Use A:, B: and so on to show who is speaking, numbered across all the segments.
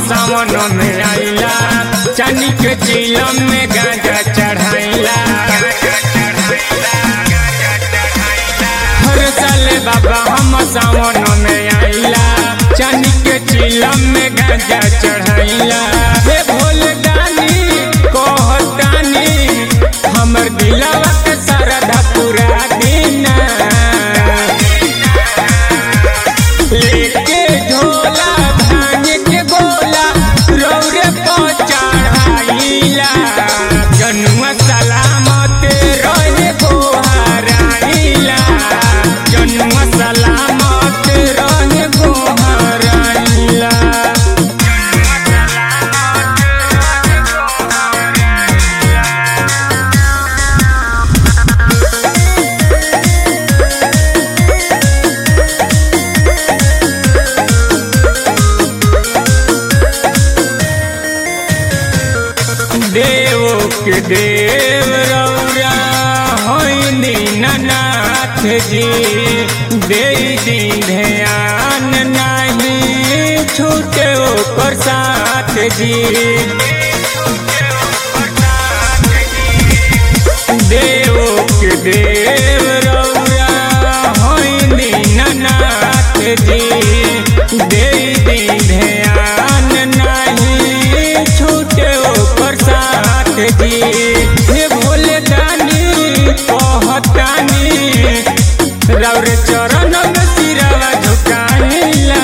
A: सावन में आइला चानी के चिलम में गांजा चढ़ाइला हर साल बाबा हम सावन में आइला चानी के चिलम में गांजा चढ़ाइला हे भोले दानी कहतानी हमर दिलवा के सरधा पूरा दीना लेके झोला भांग के गोला रौरे पहुंचाइला जनुआ सलामत रहे गोहराइला जनुआ सलामत रहे गोहराइला देव के देव रौरा होइनी नाथ जी दे दिन ध्यान नहीं छूटे ओकर साथ जी देव के देव रौरा होइनी नाथ जी दे दिन ध्यान नहीं छूटे ओकर साथ जी हे भोले दानी कहतानी रौर चरण में सिरवा झुकाइला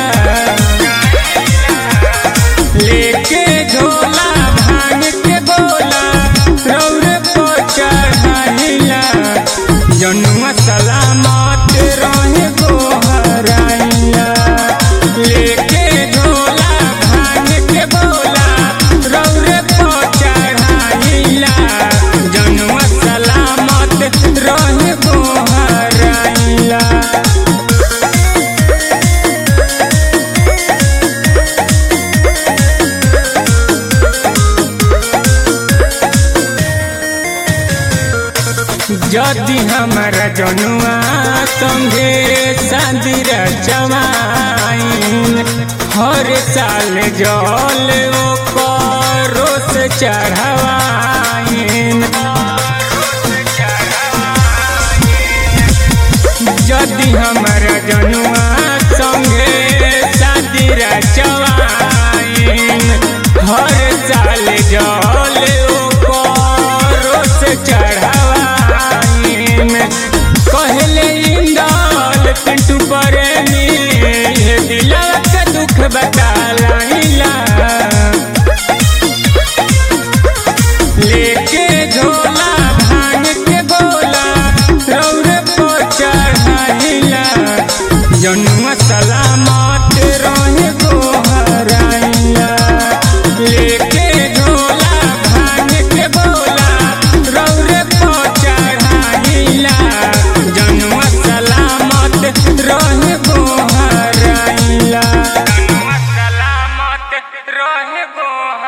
A: लेके झोला भांग के बोला रौर को चढ़ाइला जनुआ सलामत रहे गोहराइला लेके झोला भांग के बोला रौर को चढ़ाइला जनुआ सलामत रहे गोहराइला यदि हमारा जनुआ संगे शादी रचवाइन हर साल जल ओ करो से चढ़वाइन यदि हमारा जनुआ संगे शादी रचवाइन हर साल जल ओ करो से चढ़वाइन कहले इंदल पिंटू प्रेमी हे दिलवा के दुख बतालाइला लेके झोला भांग के बोला रौरे को चढ़ाइला जनुआ सलामत रहे गोहराइला लेके झोला भांग के बोला रौरे को चढ़ाइला जनुआ सलामत रहे गोहराइला जनुआ सलामत रहे गोहराइला